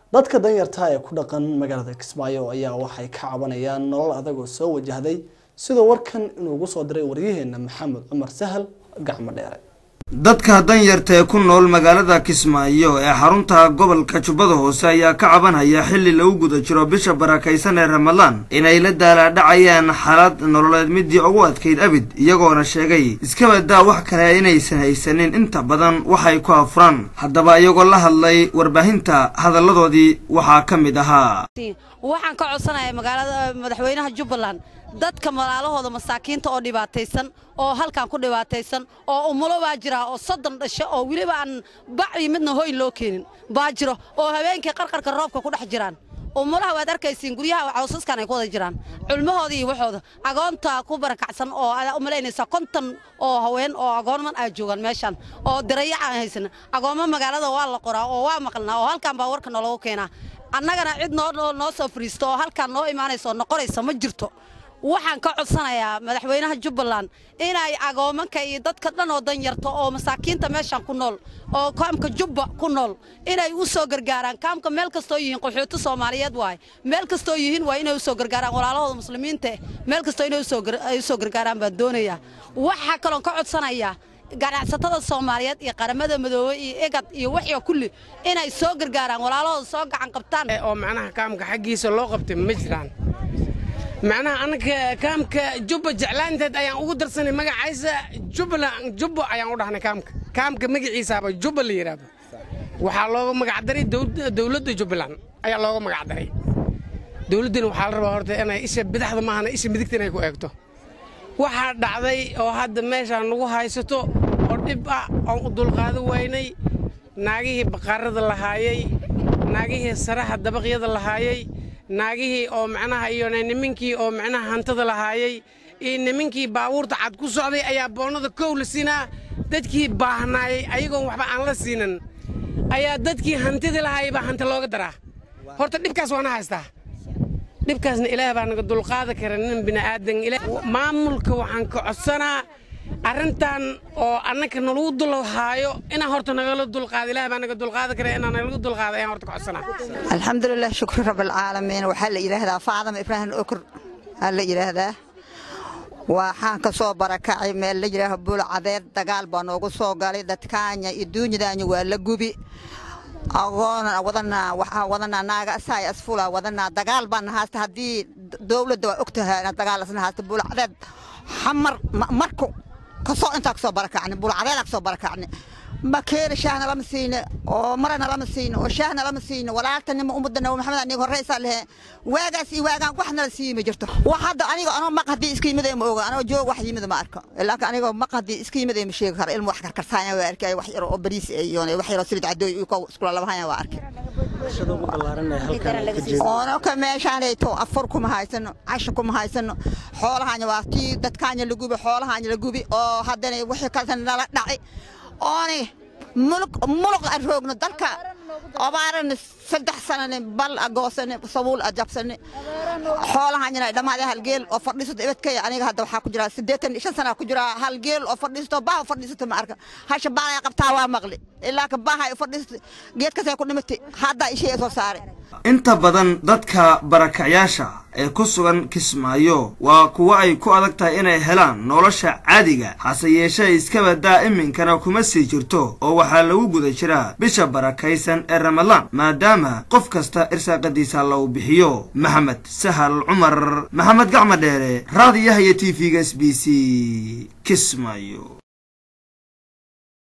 dadka danyarta ee ku dhaqan magaalada kismaayo ayaa waxay ka cabanayaan nolol adag oo soo wajahday sidoo warkan inuugu soo diray waryaheena maxamed cumar sahal gacmo dheere dadka danyarta ee ku nool magaalada kismaayo ee xarunta gobolka jubbada hoose ayaa ka cabanhaya xilli lagu guda jiro bisha barakaysan ee ramadaan inay la daalaadhacayaan xaalad nololeed midii ugu adkayd abid iyagoona sheegay iskabadaa wax kale inaysan haysanin inta badan waxay ku afuraan haddaba iyagoo la hadlay warbaahinta hadalladoodii waxaa ka mid ahaa waxaan ka codsanayaa magaalada madaxweynaha jubbaland dadka malaalahooda masaakiinta oo dhibaataysan oo halkan ku dhibaataysan oo umulo baa jira oo soddon dhasho oo weliba aan bacii midna hoyn loo keenin baa jiro oo habeenkii qarqarka roobka ku dhex jiraan umulaha waad arkaysiin guryaha cawsaskan ay ku wada jiraan culmahooda iyo waxooda agoonta ku barakacsan oo aad u malaynaysaa konton oo haween oo agoonman aa joogaan meeshan oo dirayac aan haysan agoommo magaalada waa la qoraa oo waa maqlnaa oo halkan baa warka noologu keenaa annagana cid noo noo soo fariisto oo halkan noo imaanaysa oo noqonaysa ma jirto waxaan ka codsanayaa madaxweynaha jubbaland inay agoomanka iyo dadka dhan oo danyarta oo masaakiinta meeshan ku nool oo kaamka jubba ku nool inay u soo gargaaraan kaamka meel kastoo yihiin qaxooti soomaaliyeed waay meel kastoo yihiin waa inay u soo gargaaraan walaalahooda muslimiinta meel kastoo inay u soo gargaaraan baan doonayaa waxaa kaloon ka codsanayaa ganacsatada soomaaliyeed iyo qaramada madoobe iyo egad iyo waxyo kulli inay soo gargaaraan walaalahooda soo gacan qabtaan oo macnaha kaamka xaggiisa loo qabtay ma jiraan macnaha annaga kaamka jubba jeclaanteed ayaan ugu darsanay magacaysa jubbaland jubbo ayaan u dhahnay kaamka kaamka magaciisaaba jubba la yidhaahdo waxaa looga magacdaray dowladda jubbaland ayaa looga magacdaray dowladdana waxaa la rabaa horta inay isha bidaxda maahana isha midigta inay ku eegto waxaa dhacday oo hadda meeshaan nagu haysato oo dhib ah oon u dulqaado waynay naagihii baqaarada lahaayey naagihii saraha dabaqyada lahaayey naagihii oo macnaha iyo niminkii oo macnaha hantada lahaayey iyo niminkii baabuurta cad ku socday ayaa boonnada kow la siinaa dadkii baahnaayey ayagoon waxba aan la siinan ayaa dadkii hantida lahaayey baa hanta looga daraa horta dhibkaas waana haystaa dhibkaasna ilaah baa naga dulqaada kara nin bini'aadan maamulka waxaan ka codsanaa arrintan oo annaka nalagu dulhaayo inaan horta nagala dulqaado ilaah baa naga dulqaada kara inaan nalagu dulqaado ayaan horta ka codsanaa alxamdulilah shukri rabbilcaalamiin waxaa la yidhaahdaa faacdam ibraahim okur aa la yidhaahdaa waxaan ka soo barakacay meel la yidhaaho buulcadeed dagaal baa noogu soo galay dadkaanya iyo duunyadaanya waa la gubi agoona wadanaa waxaa wadanaa naaga asaay asfula wadanaa dagaal baana haasta haddii dowladda waa og tahay ina dagaal asna haasta buulcadeed xamar marku kasoo intaa kasoo barakacni buulcadeedaa kasoo barakacni makeeri shaahna lama siine oo marana lama siine oo shaahna lama siine walaaltanima ummadda nabi maxamed aniga horreysaa lehe waagaas iyo waagaan wax nala siiyi ma jirto wax hadda aniga anoo maq haddii iska yimid ma oga anoo joog wax yimid ma arko laakiin anigoo maq haddii iska yimid ma sheegi karo ilmu wax karkarsaanya waa arkay wax yar oo bariis iyo wax yar oo silid cadooy iyo kow iskula labahanya waa arkay oonoka meeshaanayto afur kuma haysano casho kuma haysano xoolahanya waa tii dadkaanya la gubi xoolahanya la gubi oo haddana wixii kaleta nala dhacay ooni mulug mulug aan roogno dalka abaarana saddex sanane bal a goosane sabuul a jabsane xoolahanyana dhammaade hal geel oo fadhiisato ibadkaya aniga hadda waxaa ku jiraa siddeetan shan sanaa ku jiraa hal geel oo fadhiisato baaha fadhiisato ma arka hasha baalay qabtaa waa maqli ilaa ka baaha fadhiisato geedkasay ku dhimatay haddaa ishii soo saaray inta badan dadka barakacyaasha ee ku sugan kismaayo waa kuwo ay ku adag tahay inay helaan nolosha caadiga hase yeeshee iskabadaa iminkana kuma sii jirto oo waxaa lagu guda jiraa bisha barakaysan ee ramadaan maadaama qof kasta irsaaqadiisa lagu bixiyo maxamed sahal cumar maxamed gacma dheere raadiyaha iyo t v-ga s b c kismaayo